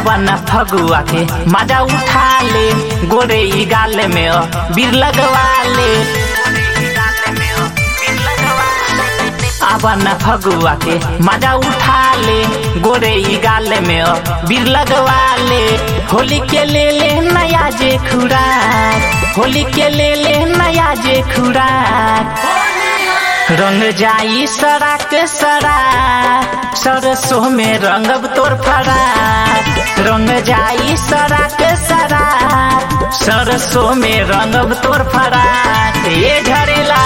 आवन फगुआ के मजा उठा ले गोरे ई गाल में अ, बीर लगवा ले आवन फगुआ के मजा उठा ले गोरे ई गाल में अ, बीर लगवा ले होली के ले ले नया जे खुराक होली के ले ले नया जे खुराक रंग जाई सड़क सरा सरसों में रंगब तोर फरा रंग जाई सड़क सरा सरसों में रंगब तोर फरा ये झरेला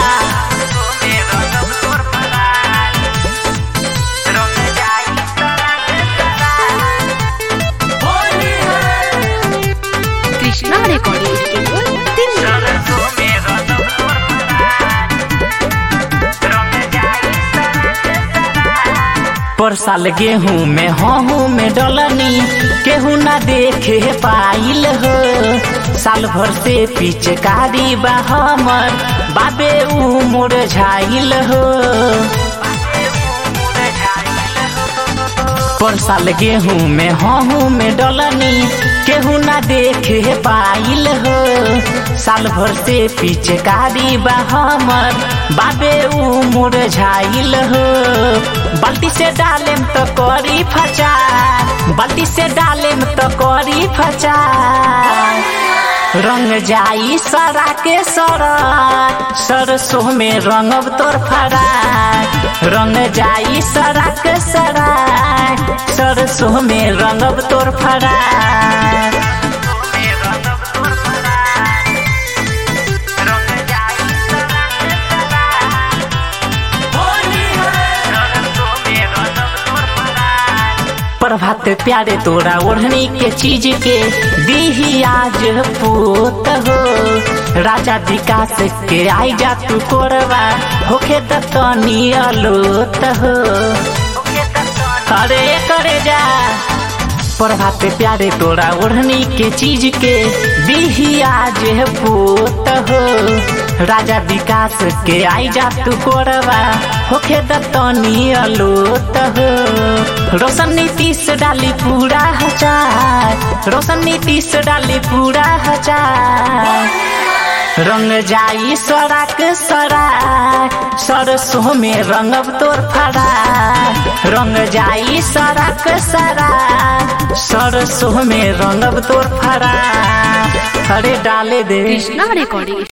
कृष्णा रिकॉर्डिंग स्टूडियो दिल्ली पर साल गेहूं में हूँ में डलनी केहू ना देखे पाइल हो साल भर से पिचकारी बा हमर बाबे ऊ मोर झाइल हो पर साल गेहूं में हूँ में डलनी केहू ना देखे पाइल हो साल भर से पिचकारी बा हमर बाबे ऊ मोर झाइल हो बाल्टी से डालेम तो करी फचा बाल्टी से डालेम तो करी फचा रंग जाई सरा के सरा सरसों में रंगब तोर फरा रंग जाई सरा के सरा सरसों में रंगब तोर फरा प्रभात प्यारे तोरा ओढ़नी के चीज के दीही आज पूत हो राजा विकास के आई जा तू कोरवा होखे त तनी अलोत हो अरे करे जा प्रभात प्यारे तोरा ओढ़नी के चीज के दीही आज पूत हो राजा विकास के आई जा तू कोरवा होखे दतनी अलोत हो रोशन नीतीश डाली पूरा हजार रोशन नीतीश डाली पूरा हजार रंग जाई सड़क सरा सरसों में रंगब तोर फरा रंग जाई सड़क सरा सरसों में रंगब तोर फरा अरे डाले दे कृष्णा रिकॉर्डिंग